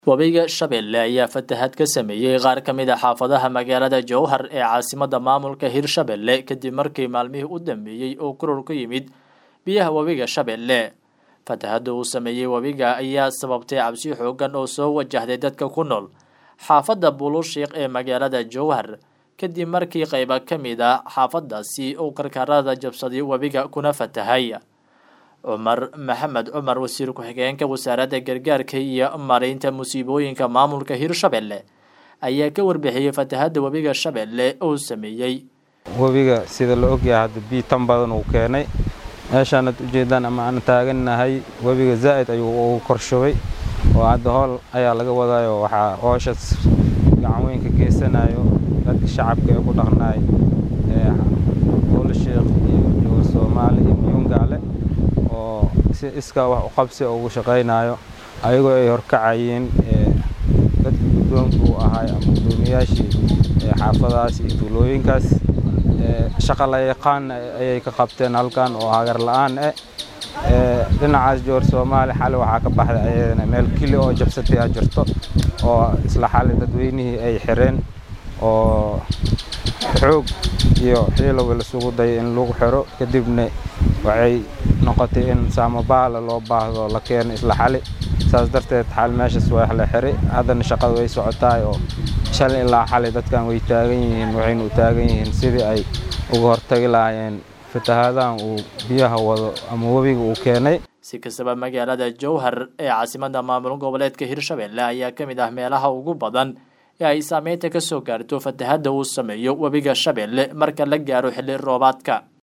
Webiga Shabeelle ayaa fatahaad ka sameeyay qaar ka mid ah xaafadaha magaalada Jowhar ee caasimadda maamulka Hirshabelle kadib markii maalmihii u dambeeyay uu koror ku yimid biyaha webiga Shabeelle. Fatahaadda uu sameeyay webiga ayaa sababtay cabsi xooggan oo soo wajahday dadka ku nool xaafadda Bulushiiq ee magaalada Jowhar kadib markii qaybo ka mid ah xaafadaasi uu karkarada jabsaday webiga kuna fatahay. cumar maxamed cumar wasiir ku-xigeenka wasaaradda gargaarka iyo maaraynta musiibooyinka maamulka hirshabelle ayaa ka warbixiyey fatahaadda webiga shabeelle uu sameeyey webiga sida la ogyahay hadda biyo tan badan uu keenay meeshaanad ujeedaan ama aan taagannahay webiga zaa'id ayuu ugu korshubay oo hadda hool ayaa laga wadaayo waxaa hooshaas gacan weyn ka geysanayo dadka shacabka ee ku dhaqnaay buulashiiq iyo jowar soomaali iyo muyungaale oo si iskaa wax u qabsi ugu shaqaynayo ayagoo ay horkacayeen dadka guddoonka uu ahaay ama guddoomiyaashii xaafadahaas iyo tuulooyinkaas shaqa la yaqaan ayay ka qabteen halkan oo hagar la-aan eh dhinacaas jowar soomaali xali waxaa ka baxday ayadana meel kili oo jabsatay a jirto oo isla xali dadweynihii ay xireen oo xoog iyo xiilowa lasugu dayay in lagu xiro kadibna waxay noqotay in saamabaala loo baahdo la keeno isla xali saas darteed xal meeshaas waa la xiray haddana shaqada way socotaay oo shal ilaa xali dadkan way taagan yihiin waxayna u taagan yihiin sidii ay uga hortagi lahaayeen fatahaadahan uu biyaha wado ama webiga uu keenay si kastaba magaalada jowhar ee caasimadda maamul goboleedka hirshabelle ayaa ka mid ah meelaha ugu badan ee ay saameynta ka soo gaarto fatahaadda uu sameeyo webiga shabeelle marka la gaaro xilli roobaadka